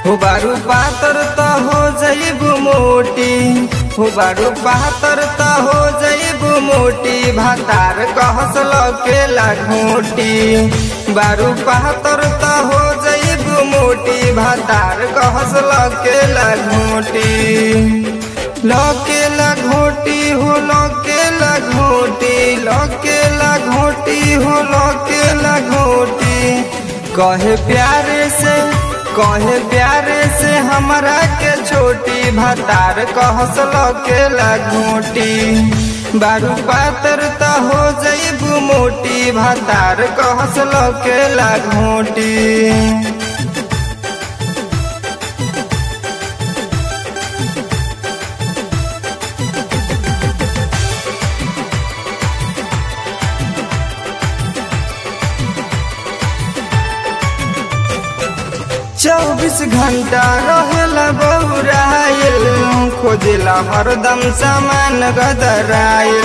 हो बारू पातर त हो जइबू मोटी हो बारू पातर त हो जइबू मोटी भातार कहस लकेला घोटी बारू पातर त हो जइबू मोटी भातार कहस लकेला घोटी लकेला घोटी हो लकेला घोटी लकेला घोटी हो लकेला घोटी कहे प्यारे से कहे प्यारे से हमरा के छोटी भातार कहस लकेला घोटी बारू पातर त हो जइबू मोटी भातार कहस लकेला घोटी चौबीस घंटा रहेला बौराइल खोजेला हरदम सामान गदराइल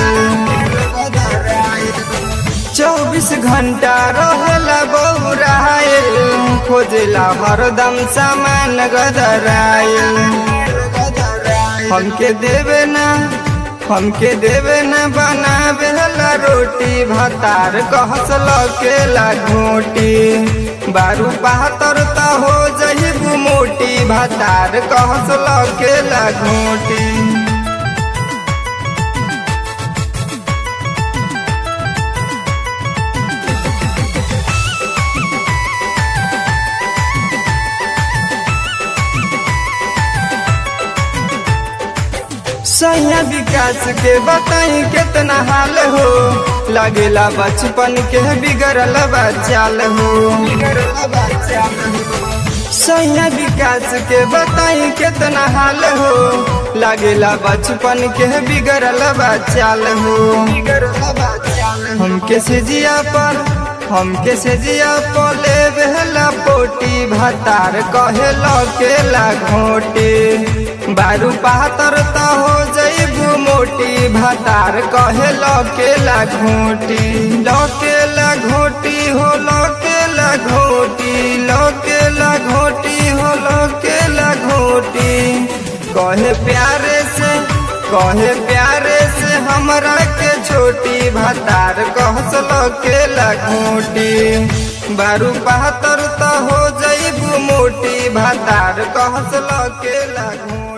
चौबीस घंटा रहेला बौराइल खोजेला हरदम सामान गदराइल हमके देवे ना हमके देवे न बनावे ला रोटी भातार कहस लकेला घोटी बारू बहत्तर त हो जहिबू मोटी भातार कहस लकेला घोटी सैया विकास के बताई कितना हाल हो लगेला बचपन के बिगड़ल बचाल हो सैया विकास के बताई कितना हाल हो लगेला बचपन के बिगड़ल बचाल हो हमके सिजिया पर हमके सिजिया पर ले बेहला पोटी भातार कहे लकेला घोटी बारू पातर त हो जइबू मोटी भातार कहे लकेला घोटी लकेला घोटी हो लकेला घोटी लकेला घोटी हो लकेला घोटी कहे प्यारे से कहे प्यारे से हमरा के छोटी भातार कहस लकेला घोटी बारू पातर त हो जइबू मोटी भातार कहस लकेला घोटी